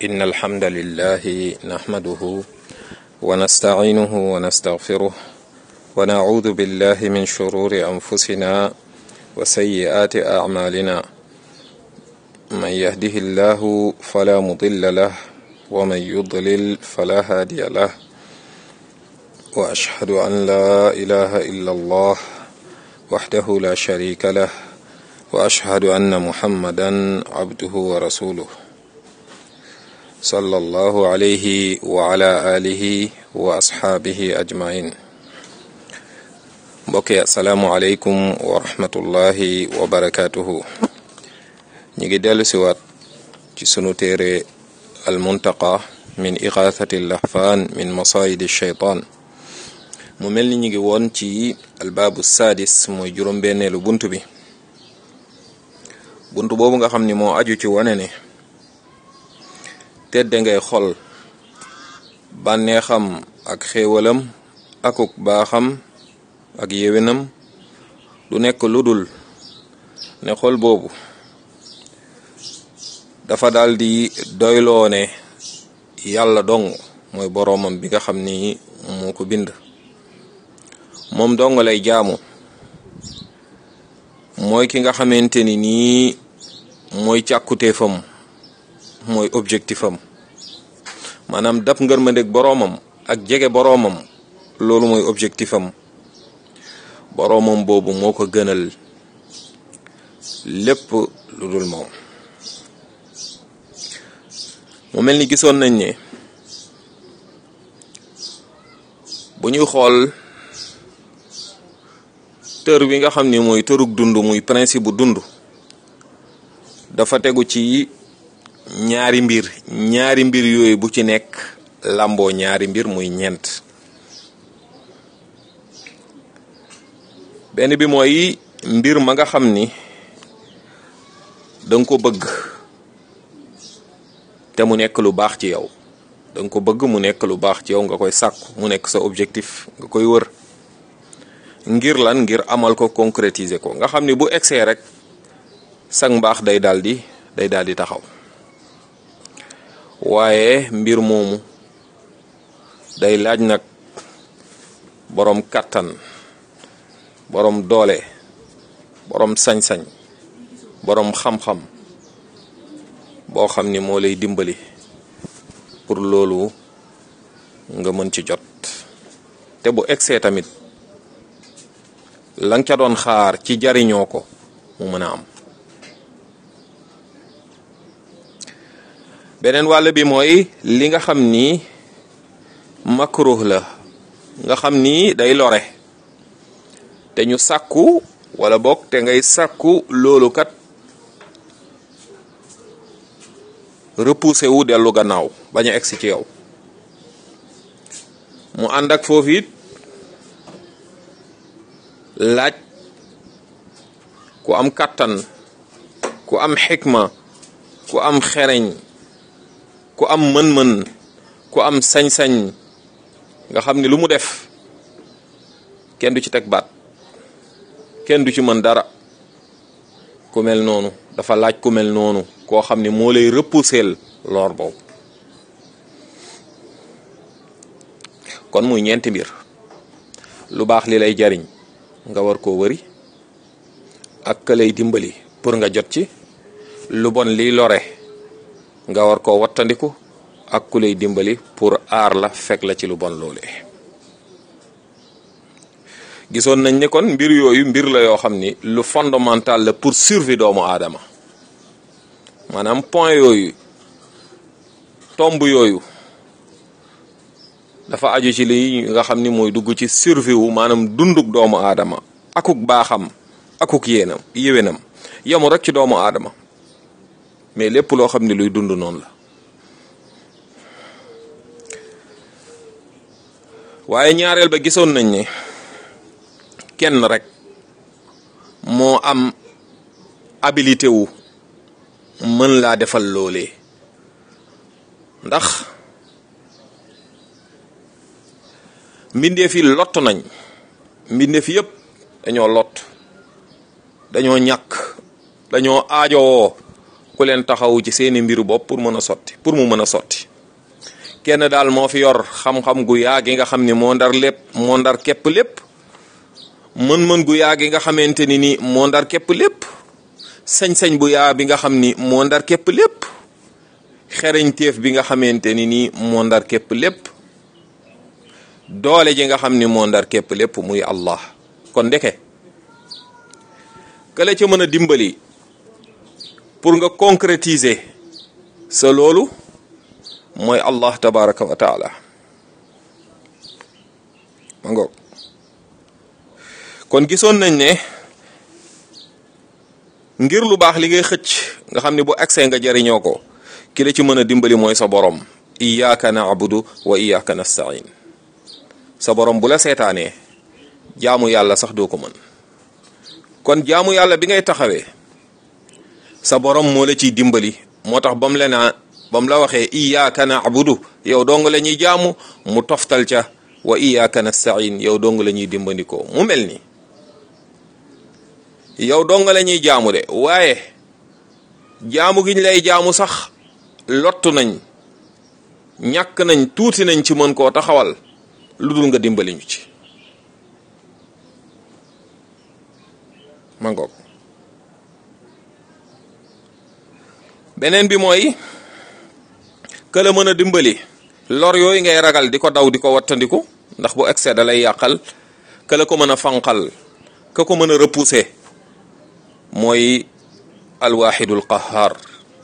إن الحمد لله نحمده ونستعينه ونستغفره ونعوذ بالله من شرور أنفسنا وسيئات أعمالنا من يهده الله فلا مضل له ومن يضلل فلا هادي له وأشهد أن لا إله إلا الله وحده لا شريك له وأشهد أن محمدا عبده ورسوله صلى الله عليه وعلى آله وأصحابه أجمعين mbokk yi asalaamualeykum wa rahmatullahi wa barakaatuhu ñu ngi dellu siwaat ci sunu téere almuntaqa min igathati lahfaan min masayidi shaytaan mu mel ni ñu ngi woon ci albaabu saadis mooy juróom-benneelu bunt bi bunt boobu nga xam ni moo aju ci wane ne tedde ngay xol bànneexam ak xéewalam akuk baaxam ak yéwénam du nekk lu dul ne xol boobu dafa daal di doyloo ne yàlla dong mooy boroomam bi nga xam ni moo ko bind moom dong lay jaamu mooy ki nga xamante ni nii mooy càkkuteefam mooy objectifam maanaam dab ngërmandeg boroomam ak jege boroomam loolu mooy objectifam boroomam boobu moo ko gënal lépp lu dul moom mu mel ni gisoon nañ ne bu ñuy xool tër wi nga xam ni mooy tërug dund muy principe bu dund dafa tegu ci ñaari mbir ñaari mbir yooyu bu ci nekk làmboo ñaari mbir muy ñeent benn bi mooy mbir ma nga xam ni danga ko bëgg te mu nekk lu baax ci yow danga ko bëgg mu nekk lu baax ci yow nga koy sàkku mu nekk sa objectif nga koy wër ngir lan ngir amal ko concrétiser ko nga xam ni bu egsee rek sag mbaax day daldi day daldi taxaw waaye mbir moomu day laaj nag boroom kàttan boroom doole boroom sañ-sañ boroom xam-xam boo xam ni moo lay dimbali pour loolu nga mën ci jot te bu egsee tamit la nga ca doon xaar ci jariñoo ko mu mën a am beneen wàll bi mooy li nga xam ni makruh la nga xam ni day lore te ñu sàkku wala bokk te ngay sàkku loolu kat repoussé wu dellu gannaaw bañ a egsi ci yow mu ànd ak foofu it laaj ku am kàttan ku am xikma ku am xereñ ku am mën-mën ku am sañ-sañ nga xam ni lu mu def kenn du ci teg baat kenn du ci mën dara ku mel noonu dafa laaj ku mel noonu koo xam ni moo lay repousser lor boobu kon muy ñeenti mbir lu baax li lay jariñ nga war koo wëri ak ka lay dimbali pour nga jot ci lu bon liy lore nga war koo wattandiku ak ku lay dimbali pour aar la fekk la ci lu bon loolee gisoon nañ ne kon mbir yooyu mbir la yoo xam ni lu fondamental la pour survie doomu aadama maanaam point yooyu tomb yooyu dafa aju ci li nga xam ni mooy dugg ci survie wu maanaam dunduk doomu aadama akuk baaxam akuk yéenam yéwénam yemu rek ci doomu aadama mais lépp loo xam ni luy dund noonu la waaye ñaareel ba gisoon nañ ne kenn rek moo am habilité wu mën laa defal loolee ndax mbindeef yi lott nañ mbindeef yépp dañoo lott dañoo ñàkk dañoo aajowoo ku leen taxawu ci seeni mbiru bopp pour mën a sotti pour mu mën a sotti kenn daal moo fi yor xam-xam gu yaa gi nga xam ni moo ndar lépp moo ndar képp lépp mën-mën gu yaa gi nga xamante ni ni moo ndar képp lépp sañ-sañ bu yaa bi nga xam ni moo ndar képp lépp xereñteef bi nga xamante ni nii moo ndar képp lépp doole ji nga xam ni moo ndar képp lépp muy Allah kon ndeke ka la ca mën a dimbali pour nga concrétiser sa loolu mooy Allah tabaraka wa taala ma ngoog kon gisoon nañ ne ngir lu baax li ngay xëcc nga xam ni bu accès nga jariñoo ko ki la ci mën a dimbali mooy sa borom iyyaka na'budu wa iyyaka nasta'in sa borom bu la seetaanee jaamu yàlla sax doo ko mën kon jaamu yàlla bi ngay taxawee sa borom moo la ciy dimbali moo tax bam la naa bam la waxee iyyaka na'budu yow dong la ñuy jaamu mu toftal ca wa iyyaka nasta'in yow dong la ñuy dimbandikoo mu mel ni yow dong la ñuy jaamu de waaye jaamu giñ lay jaamu sax lottu nañ ñàkk nañ tuuti nañ ci mën koo taxawal lu dul nga dimbali ñu ci ma ngoog beneen bi mooy que la mën a dimbali lor yooyu ngay ragal di ko daw di ko wattandiku ndax bu excès da lay yàqal que la ko mën a fanqal ka ko mën a repousser mooy alwaxidul qahar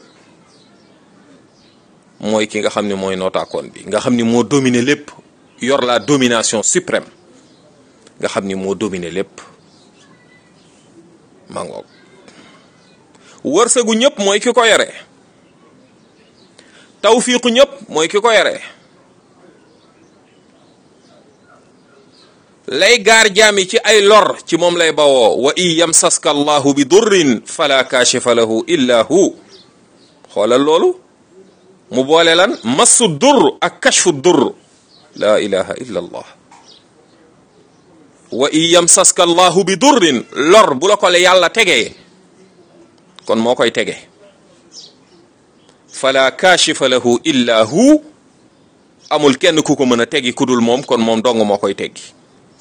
mooy ki nga xam ne mooy nootaakoon bi nga xam ni moo dominer lépp yor la domination suprême nga xam ni moo dominer lépp ma ngoog wërsëgu ñëpp mooy ki ko yore tawfiiqu ñëpp mooy ki ko yore lay gaar jaami ci ay lor ci moom lay bawoo wa in yamsaska allahu bi durrin fala kaashifa lahu illa hu xoolal loolu mu boole lan massu dur ak kashfu dur la ilaha illa allah wa in yamsaska allahu bi durrin lor bu la ko le yàlla tegee kon moo koy tege fala kaashifa lahu illa hu amul kenn ku ko mën a tegi ku dul moom kon moom dong moo koy teggi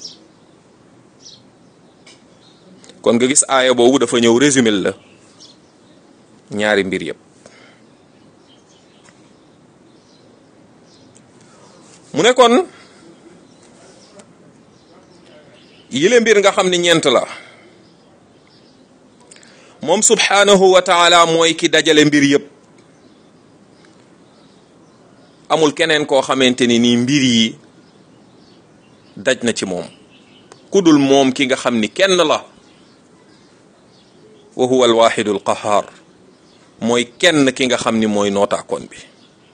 kon nga gis aaya boobu dafa ñëw résumé la ñaari mbir yëpp mu ne kon yile mbir nga xam ni ñeent la moom subhanahu wa taala mooy ki dajale mbir yëpp amul keneen koo xamante ni nii mbir yi daj na ci moom ku dul moom ki nga xam ni kenn la wa huwa alwaxidu alqahar mooy kenn ki nga xam ni mooy nootaakoon bi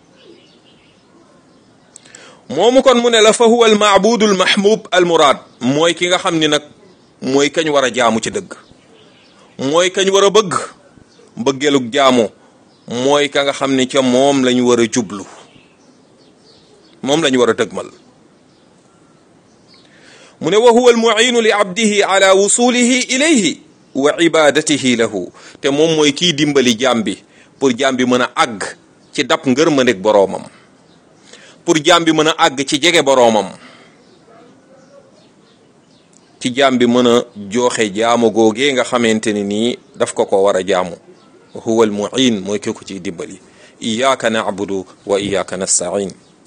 moomu kon mu ne la fa huwa almaabudu almahmub almuraad mooy ki nga xam ni nag mooy kañ war a jaamu ci dëgg mooy kañ war a bëgg bëggeelug jaamu mooy ka nga xam ni ca moom lañu war a jublu moom lañu war a dëgmal mu ne wa huwa almuinu li abdihi ala wusulihi ilayhi wa ibadatihi lahu te moom mooy kiy dimbali jaam bi pour jaam bi mën a àgg ci dab ngërmandeg boroomam pour jaam bi mën a àgg ci jege boroomam ci jaam bi mën a jooxe jaamu googee nga xamante ni nii daf ko ko war a jaamu huwa almuin mooy ki ko ciy dimbali iyyaka na'budu wa iyyaka nasta'in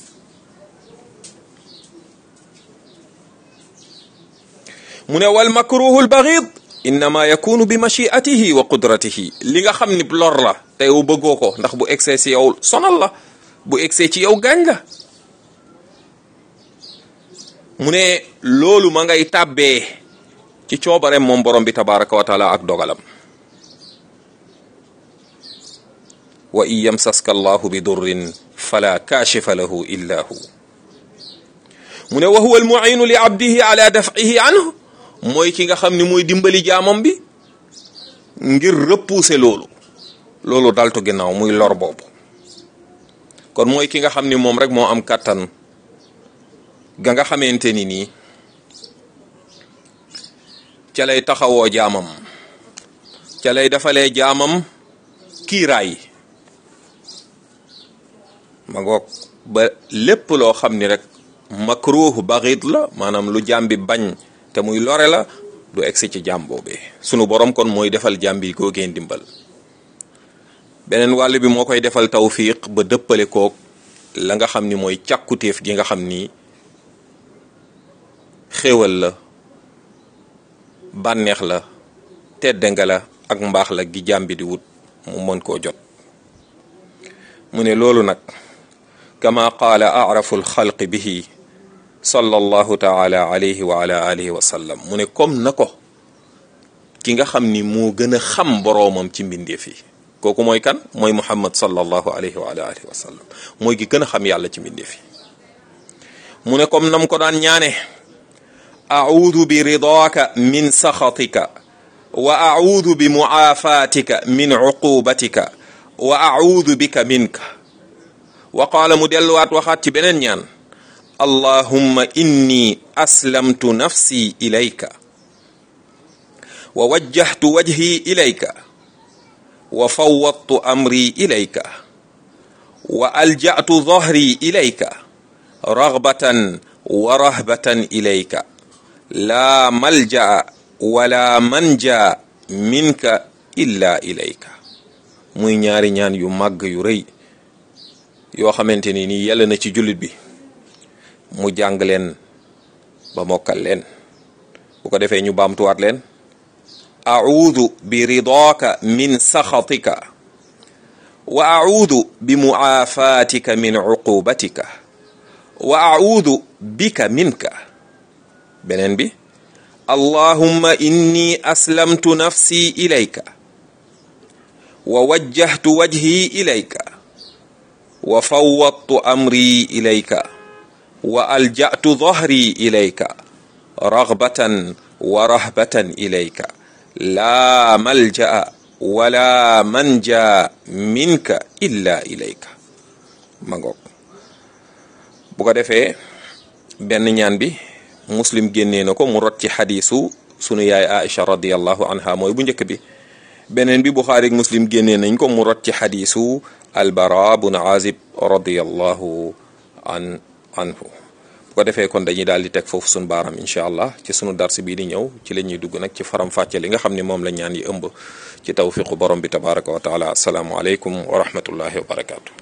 mu ne wal makruhu al baghid innama yakunu bi machiatihi wa qudratihi li nga xam ni lor la te yow bëggoo ko ndax bu egsee ci yow sonal la bu egsee ci yow gaañ la mu ne loolu ma ngay tàbbee ci coobareem moom borom bi tabaraka wa taala ak dogalam wa in yamsaska allahu bi durrin fala kaashifa lahu illa hu mu ne wa huwa almuinu li abdihi ala daf'ihi anhu mooy ki nga xam ni mooy dimbali jaamam bi ngir repousser loolu loolu daltu ginnaaw muy lor boobu kon mooy ki nga xam ni moom rek moo am kàttan ga nga xamante ni nii ca lay taxawoo jaamam ca lay defalee jaamam kiiraay ma ngoog ba lépp loo xam ni rek makruh baxit la maanaam lu jàmbi bañ te muy lore la du egsi ci jàmm boobee sunu borom kon mooy defal jàmbi googee ndimbal beneen wàll bi moo koy defal tawfiq ba dëppale koog la nga xam ni mooy càkkutéef gi nga xam ni xéewal la bànneex la tedde nga la ak mbaax la gi jàmbi di wut mu mën koo jot mu ne loolu nag kama qaala arafu lxalqi bihi sallallahu taala alayhi wa ala alihi wa sallam mu ne comme na ko ki nga xam ni moo gën a xam boroomam ci mbindeef yi kooku mooy kan mooy muhammad sallallahu alayhi wa ala alihi wa sallam mooy ki gën a xam yàlla ci mbindeef yi mu ne comme nam ko daan ñaane audu bi ridaaka min saxatika wa audu bi muaafatika min uqubatika wa audu bika minka wa qaala mu delluwaat waxaat ci beneen ñaan allahumma inni aslamtu nafsi ilayka wa wajjahtu wajhi ilayka wa fawwadtu amri ilayka wa alja'tu dhahri ilayka raghbatan wa rahbatan ilayka laa malja'a wala manja minka illa ilayka muy ñaari ñaan yu màgg yu rëy yoo xamante ni nii yàlla na ci jullit bi mu jàng leen ba mokkal leen bu ko defee ñu baamtuwaat leen audu bi ridaaka min saxatika wa audu bi muaafatika min uqubatika wa audu bika minka beneen bi allahumma inni aslamtu nafsi ilayka wa wajjahtu wajhi ilayka wa fawwadtu amri ilayka wa alja'tu dhahri ilayka raghbatan wa rahbatan ilayka laa malja'a wala manja minka illa ilayka ma ngoog bu ko defee benn ñaan bi muslim génnee na ko mu rot ci xadiisu sunu yaay Aïcha radiyallahu anha mooy bu njëkk bi beneen bi Buxaari ak muslim génnee nañ ko mu rot ci xadiisu albara bun azib radiyallahu an anhu bu ko defee kon dañuy daal di teg foofu sunu baaram incha allah ci sunu dars bii di ñëw ci la ñuy dugg nag ci faram fàcce li nga xam ne moom la ñaan yi ëmb ci tawfiqu borom bi tabaraka wa taala asalaamu aleykum wa rahmatullahi wa barakatu